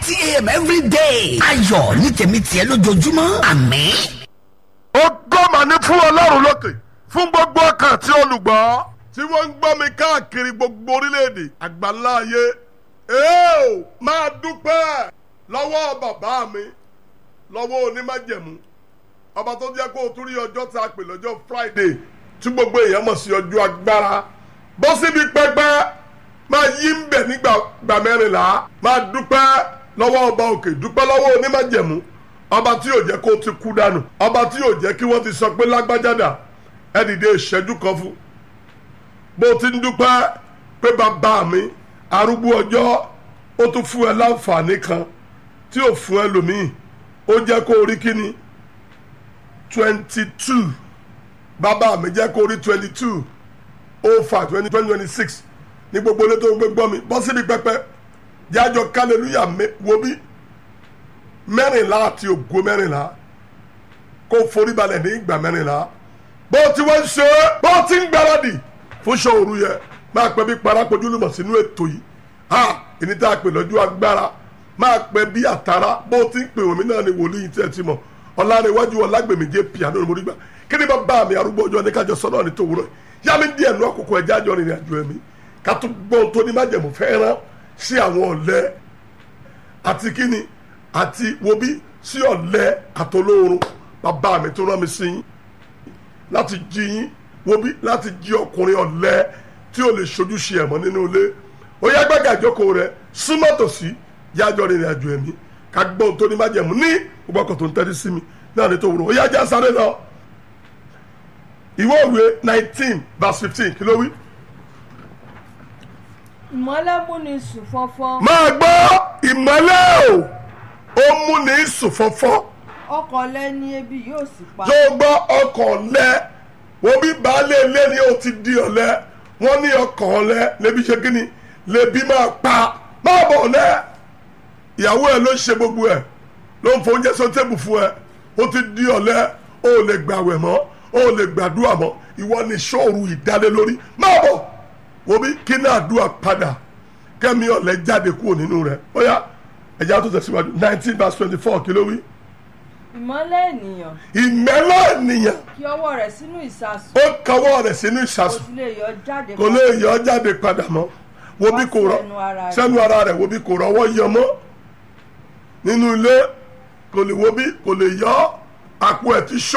thirty a.m. every day. ayọ̀ ní tèmi tiẹ̀ lójoojúmọ́ àmín. ògo mà ní fún ọlọ́run lókè fún gbogbo ọkàn tí olùgbọ́ tí wọ́n ń gbọ́ mi káàkiri gbogbo orílẹ̀-èdè àgbáńlá ayé èèó máa dúpẹ́ lọ́wọ́ bàbá mi lọ́wọ́ onímájẹ̀mú ọba tó jẹ́ kó o tún rí ọjọ́ tá a pè lọ́jọ́ friday tí gbogbo èèyàn mọ̀ sí ọjọ́ agbára bọ́ síbi pẹ́pẹ́ máa yí ń bẹ̀ nígbà gbà mẹ́rìnlá máa dúpẹ́ lọ́wọ́ ọba òkè dúpẹ́ lọ́wọ́ onímájẹ̀mú ọba tí yóò jẹ́ kó o ti kú dànù ọba tí yóò jẹ́ kí wọ́n ti sọ pé lágbájádà ẹ dìde ìṣẹ́jú kan fún bó ti ń dúpẹ́ pé bàbá mi arúgbó ọjọ́ ó tún fún ẹ láǹfààní kan tí ò fún ẹ lòmíì ó jẹ́ kó o rí kíni twenty two bàbá mi jẹ́ kó o rí twenty two oh five twenty twenty twenty six ní gbogbo ilé tó ń gbé gbọ́ mi bọ́ síbi pẹ́pẹ́ jájọ kálẹ̀lúyà wo bí mẹ́rìnlá àti ògo mẹ́rìnlá kó forí balẹ̀ ní ìgbà mẹ́rìnlá bó ti wọ́n ń ṣe é bó ti ń gbáradì fún ṣòru yẹ máa pẹ́ bí parapojú lùmọ̀ sínú ètò yìí ha ìní tá a pè lọ́jọ́ agbára máa pẹ́ bí àtàrà bó ti ń pè wọ́n mi náà ni wòlíì tí ẹ ti mọ̀ ọ̀làníwájú ọ̀làgbèmíjẹ piano ni mo rí gbà kí ni bàbá mi arúgbó ọjọ́ ní kájọ sọ́nà ní tòwúrọ̀ yá mi díẹ̀ nú àkókò ẹja àjọ rìnrìn àjò ẹ̀mí ká tó gbọ́n tó ní májẹ̀mú fẹ́ràn sí àwọn ọ̀lẹ́ àti kíni àti wobí sí ọ̀lẹ́ àtolóorun bàbá mi tó rán mi sí yín láti jí yín wobí láti jí ọkùnrin ọ̀lẹ́ tí ò lè ṣojúṣe ẹ̀mọ́ nínú ilé ó yá gbẹ́gà ìjókòó rẹ súnmọ́ tòsí yájọ́ rìnrìn àjò ẹ̀mí ká gbọ́n tó ní májẹ̀mú ní gbogbo ọkọ̀ tó ń tẹ́tí sí mi náà ní tó wúrò ó yá já sáré lọ ìwé òwe nineteen verse fifteen kí ló wí. ìmọ́lẹ̀ mú ni sùn fọ́fọ́ máa gbọ́ ìmọ́lẹ̀ o ó mú ní sùn fọ́fọ́ ọkọ̀ lẹ́ni ebi yóò sì pa tó gbọ́ ọkàn lẹ wọ́n bí baálé ilé ni ó ti di ọ̀lẹ wọ́n ní ọkàn lẹ lẹ́bi ṣe kí ni lẹ́bi máa pa máa bọ̀ lẹ ìyàwó ẹ ló ń ṣe gbogbo ẹ ló ń fọ oúnjẹ sọ tébù fún ẹ ó ti di ọ̀lẹ ó lè gbàwẹ̀ mọ́ ó lè gbàdúrà mọ́ ìwọ ni sọ́ọ̀rù ìdálé lórí máa bọ̀ wọ́n bí kí náà dúà padà kẹ́mi ọ̀lẹ jáde kúrò nínú rẹ̀ ó yá ẹ̀já tó tẹ̀síwájú nineteen verse twenty four kí ló wí ìmọ́lẹ̀ ènìyàn ìmẹ́lẹ̀ ènìyàn kí ọwọ́ rẹ̀ sínú ìsasùn ó kawọ́ rẹ̀ sínú kò ìṣàsùn sì lè yọ jáde kò lè yọ ọ́ jáde padà mọ́ wo bí kò rọ sẹ́nu ara rẹ̀. sẹ́nu ara rẹ̀ wo bí kò rọwọ́ yọ mọ́ nínú ilé kò lè wo bí kò lè yọ àpò ẹ̀ ti ṣó